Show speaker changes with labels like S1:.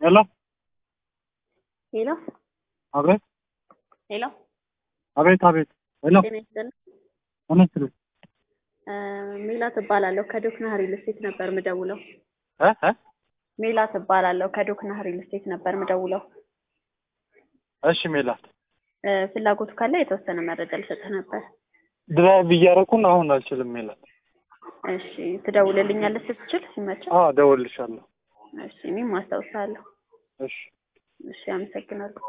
S1: ሄሎ
S2: ሄሎ
S1: አቤት
S2: ሄሎ
S1: አቤት አቤት ሄሎ
S2: ጤና ይስጥልኝ።
S1: ተመስል
S2: ሜላት እባላለሁ ከዶክና ሪል ስቴት ነበር ምደውለው።
S1: እ እ
S2: ሜላት እባላለሁ ከዶክና ሪል ስቴት ነበር ምደውለው።
S1: እሺ ሜላት
S2: እ ፍላጎቱ ካለ የተወሰነ መረጃ ልሰጥህ ነበር።
S1: ድራይቭ እያደረኩን አሁን አልችልም ሜላት።
S2: እሺ ትደውልልኛለህ ስትችል ሲመችህ?
S1: አዎ እደውልልሻለሁ።
S2: እሺ እኔም አስታውሳለሁ።
S1: እሺ
S2: እሺ አመሰግናለሁ።